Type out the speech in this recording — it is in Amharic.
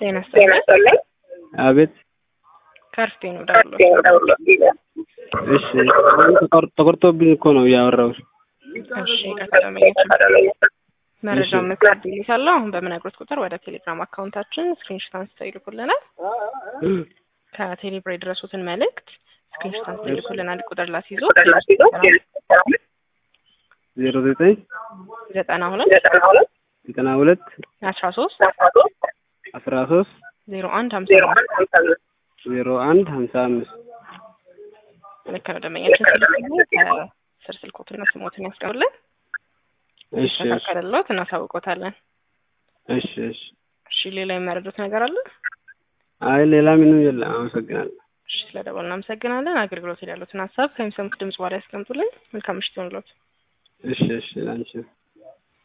ጤና ይስጥልኝ። አቤት። ከርፌ ነው ደውሎ። እሺ አሁን ተቆር- ተቆርጦብኝ እኮ ነው እያወራሁሽ። እሺ ቀጠለመኛችን መረጃ መስራት ይልሳለሁ። አሁን በምነግሮት ቁጥር ወደ ቴሌግራም አካውንታችን ስክሪንሾት አንስተው ይልኩልናል። ከቴሌብር የደረሱትን መልእክት ስክሪንሾት አንስተው ይልኩልናል። ቁጥር ላስይዞ ዜሮ ዘጠኝ ዘጠና ሁለት ዘጠና ሁለት አስራ ሶስት አስራ ሶስት ዜሮ አንድ ሀምሳ ዜሮ አንድ ሀምሳ አምስት ልክ ነው። ደንበኛችን ሲልኩልን ከስር ስልኮትና ስሞትን ያስቀሩልን እሺ እሺ ተካከለሎት እናሳውቆታለን። እሺ እሺ እሺ ሌላ የሚያረዱት ነገር አለ? አይ ሌላ ምንም የለም። አመሰግናለሁ። እሺ ስለ ደወል እናመሰግናለን። አገልግሎት ላይ ያሉትን ሀሳብ ከሚሰሙት ድምጽ በኋላ ያስቀምጡልን። መልካም ምሽት ይሁንልዎት። እሺ እሺ ላንቺ